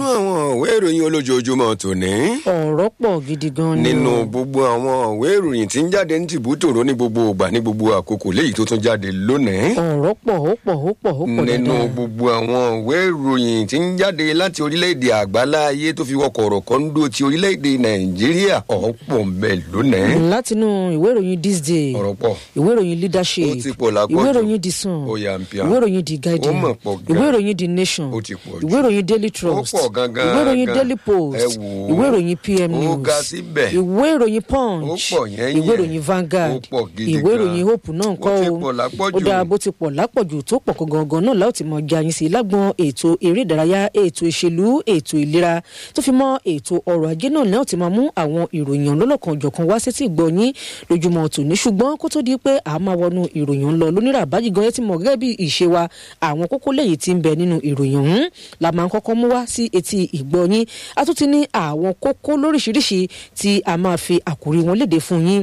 nínú àwọn ìwé ìròyìn olójoojúmọ́ tòní. ọ̀rọ̀ pọ̀ gidi gan ni. nínú gbogbo àwọn ìwé ìròyìn tí ń jáde ní tìbútòrò ní gbogbo ìgbà ní gbogbo àkókò léyìí tó tún jáde lónìí. ọ̀rọ̀ pọ̀ ó pọ̀ ó pọ̀ ó pọ̀ nínú dáadáa. gbogbo àwọn ìwé ìròyìn tí ń jáde láti orílẹ̀-èdè àgbáláyé tó fi wọkọ̀ ọ̀rọ̀ kan ń dó ti orílẹ̀-èdè nàìjíríà ọ̀pọ̀ ń bẹ lónìí. látinú ìwé ìròyìn this day ọ̀rọ̀ pọ̀ ìwé ìròyìn leadership Ó ti pọ̀ lápọ̀jù. ìwé ìròyìn the sun Ó yà ń pia. ìwé ìròyìn the guardian Ó mọ̀ pọ̀ gan. ìwé ìròyìn the nation Ó ti pọ̀ jù. ìwé ìròyìn daily trust pọ̀ gangan ìwé ìròyìn gan. daily Ẹ post wò ó. ìwé ìròyìn pm Ó news ga síbẹ̀. ìwé ìròyìn Ó punch pọ̀ yẹ́nyẹ́. ìwé ìròyìn vanguard Ó pọ̀ gidi ìwé gan. ìròyìn hope náà Ó kọ́ ti o pọ̀ lápọ̀jù. ó dáa bó ti pọ̀ lápọ̀jù tó pọ̀ kó gangan náà láti mọ jayin sí lágbọn ètò eré ìdárayá ètò ìṣèlú ètò ìlera tó fi mọ́ ètò ọrọ̀ ajé náà náà ti máa mú àwọn ìròyìn ọlọ́lọ́kan ọ̀jọ̀kan wá sétí ìgbọ̀nyín lójúmọ́ tòní ṣùgbọ́n kó tó di pé a máa wọnú ìròyìn ń lọ lónírà bájì gan ẹ ti mọ̀ gẹ́gẹ́ bí ìṣe wa àwọn kókó lẹ́yìn tí ń bẹ nínú ìròyìn ọ̀hún la máa ń kọ́kọ́ mú wá sí etí ìgbọ̀nyín a tún ti ní àwọn kókó lóríṣiríṣi tí a máa fi àkórí wọn léde fún yín